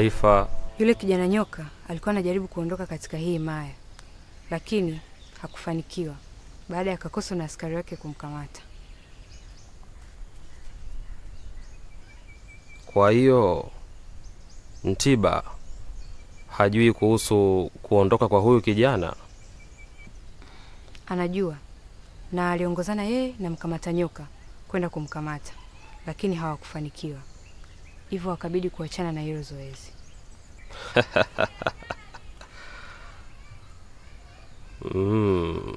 taarifa. Yule kijana nyoka alikuwa anajaribu kuondoka katika hii himaya, lakini hakufanikiwa baada ya Kakoso na askari wake kumkamata. Kwa hiyo Mtiba hajui kuhusu kuondoka kwa huyu kijana. Anajua na aliongozana yeye na mkamata nyoka kwenda kumkamata, lakini hawakufanikiwa, hivyo wakabidi kuachana na hilo zoezi. Mm.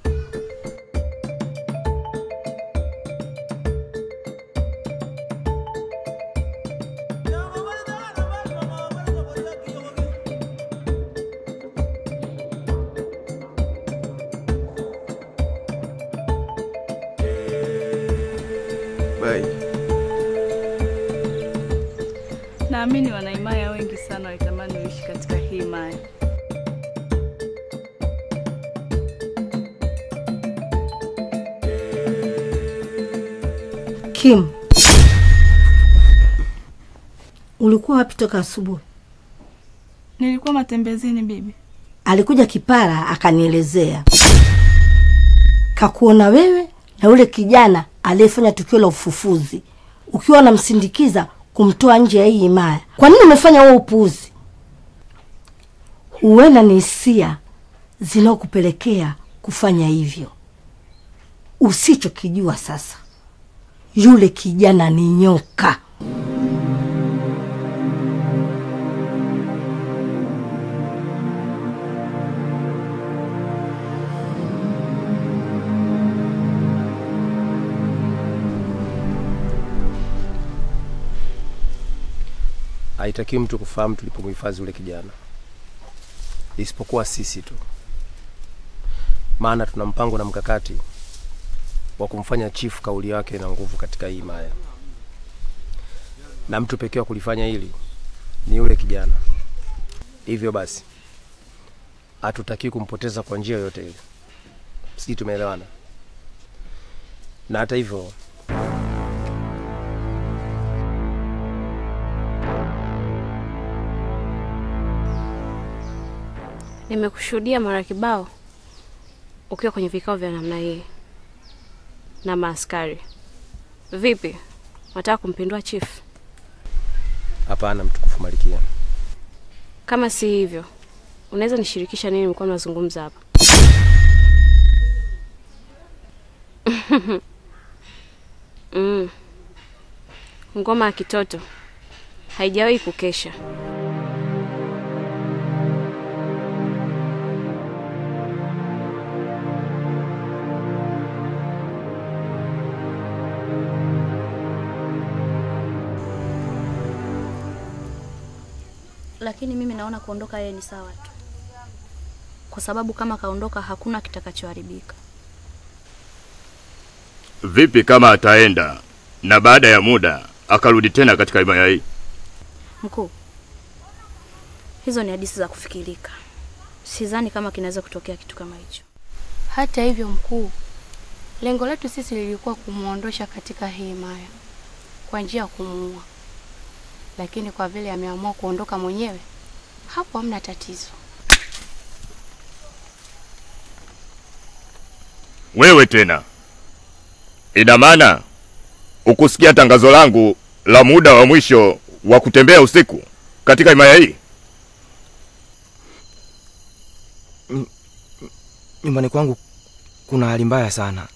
Bai. Naamini wanaimaya wengi sana walitamani uishi katika hii maya. Kim, ulikuwa wapi toka asubuhi? Nilikuwa matembezini bibi. Alikuja kipara akanielezea, kakuona wewe na yule kijana aliyefanya tukio la ufufuzi ukiwa unamsindikiza kumtoa nje ya hii himaya. Kwa nini umefanya huo upuuzi? Huenda ni hisia zinaokupelekea kufanya hivyo. Usichokijua sasa, yule kijana ni nyoka. Haitakiwi mtu kufahamu tulipomhifadhi yule kijana, isipokuwa sisi tu, maana tuna mpango na mkakati wa kumfanya chifu kauli yake na nguvu katika hii himaya, na mtu pekee wa kulifanya hili ni yule kijana. Hivyo basi hatutakiwi kumpoteza kwa njia yoyote ile, sijui tumeelewana? Na hata hivyo Nimekushuhudia mara kibao ukiwa kwenye vikao vya namna hii na maaskari. Vipi, wataka kumpindua chief? hapana, mtukufu Malikia. Kama si hivyo, unaweza nishirikisha nini mlikuwa mnazungumza hapa? mm. Ngoma ya kitoto haijawahi kukesha. lakini mimi naona kuondoka yeye ni sawa tu, kwa sababu kama kaondoka hakuna kitakachoharibika. Vipi kama ataenda na baada ya muda akarudi tena katika himaya hii? Mkuu, hizo ni hadithi za kufikirika. Sidhani kama kinaweza kutokea kitu kama hicho. Hata hivyo, mkuu, lengo letu sisi lilikuwa kumwondosha katika hii himaya kwa njia ya kumuua, lakini kwa vile ameamua kuondoka mwenyewe, hapo hamna tatizo. Wewe tena, ina maana ukusikia tangazo langu la muda wa mwisho wa kutembea usiku katika himaya hii? Nyumbani kwangu kuna hali mbaya sana.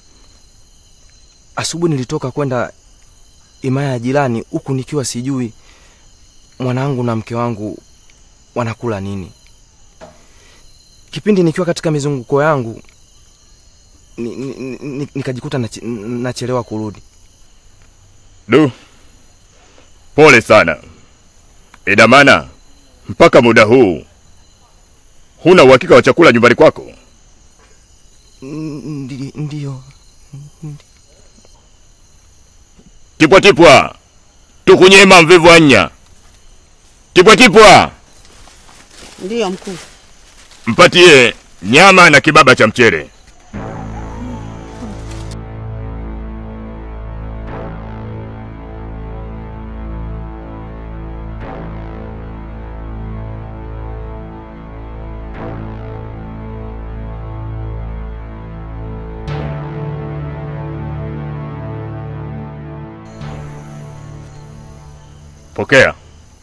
Asubuhi nilitoka kwenda himaya ya jirani, huku nikiwa sijui mwanangu na mke wangu wanakula nini. Kipindi nikiwa katika mizunguko yangu ni, ni, ni, nikajikuta nache- nachelewa kurudi. Du, pole sana. Ina maana mpaka muda huu huna uhakika wa chakula nyumbani kwako? Ndi- Ndiyo. Tipwa tipwa, tukunyema mvivu anya. Tipwa tipwa, Ndiyo mkuu. mpatie nyama na kibaba cha mchere. Pokea,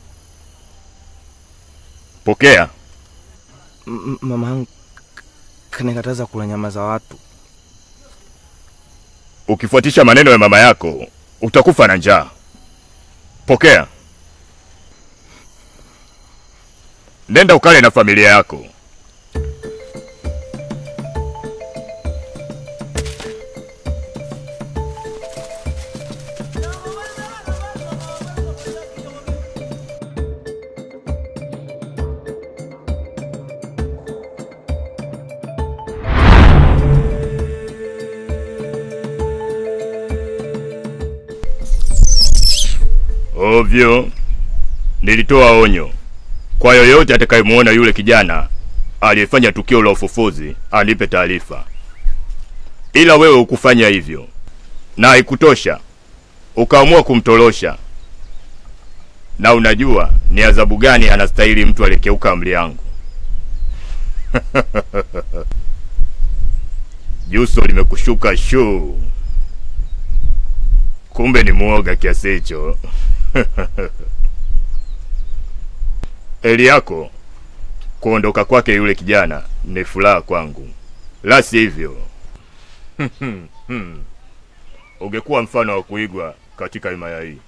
pokea. M- mama yangu kanikataza kula nyama za watu. Ukifuatisha maneno ya mama yako utakufa na njaa. Pokea, nenda ukale na familia yako. Ovyo, nilitoa onyo kwa yoyote atakayemuona yule kijana aliyefanya tukio la ufufuzi anipe taarifa, ila wewe hukufanya hivyo, na haikutosha, ukaamua kumtorosha. Na unajua ni adhabu gani anastahili mtu aliyekeuka amri yangu? Juso limekushuka shuu, kumbe ni muoga kiasi hicho. Eli yako kuondoka kwake yule kijana ni furaha kwangu, la sivyo ungekuwa mfano wa kuigwa katika himaya hii.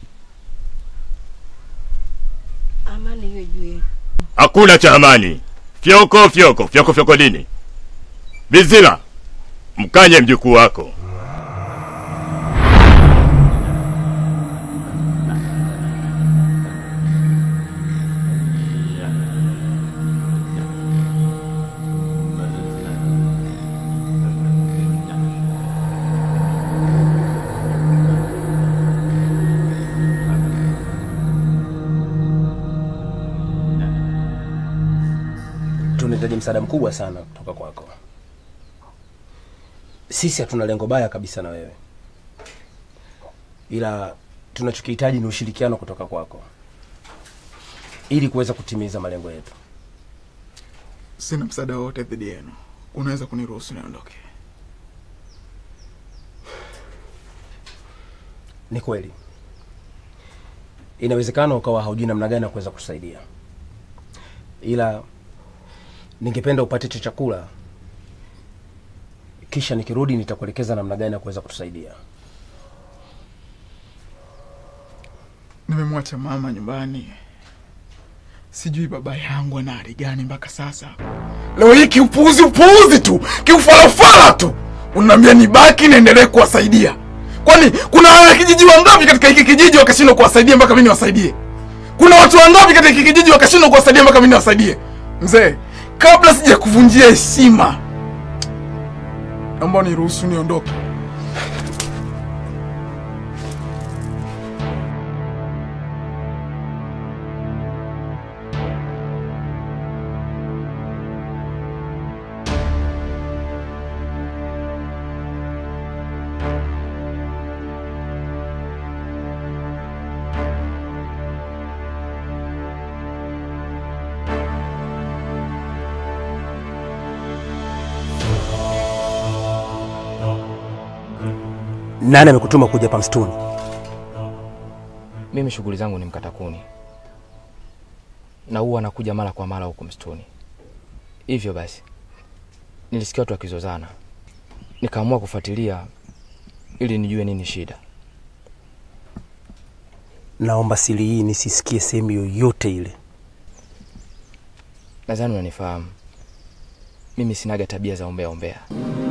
Amani hiyo juu yenu. Hakuna cha amani. Fyoko fyoko fyoko fyoko nini? Bizila, mkanye mjukuu wako. tunahitaji msaada mkubwa sana kutoka kwako. Sisi hatuna lengo baya kabisa na wewe, ila tunachokihitaji ni ushirikiano kutoka kwako ili kuweza kutimiza malengo yetu. Sina msaada wowote dhidi yenu, unaweza kuniruhusu niondoke? Ni kweli, inawezekana ukawa haujui namna gani ya kuweza kusaidia, ila ningependa upate hicho chakula, kisha nikirudi nitakuelekeza namna gani ya kuweza kutusaidia. Nimemwacha mama nyumbani, sijui baba yangu ana hali gani mpaka sasa. Leo hii kiupuuzi upuuzi tu, kiufarafara tu, unaniambia nibaki niendelee kuwasaidia. Kwani kuna wanakijiji wangapi katika hiki kijiji wakashindwa kuwasaidia mpaka mimi niwasaidie? Kuna watu wangapi katika hiki kijiji wakashindwa kuwasaidia mpaka mimi niwasaidie? Mzee, kabla sija kuvunjia heshima, naomba niruhusu niondoke. Nani amekutuma kuja hapa msituni? Mimi shughuli zangu ni mkata kuni, na huwa nakuja mara kwa mara huku msituni. Hivyo basi nilisikia watu wakizozana, nikaamua kufuatilia ili nijue nini shida. Naomba siri hii nisisikie sehemu yoyote ile. Nadhani unanifahamu, mimi sinaga tabia za ombea ombea.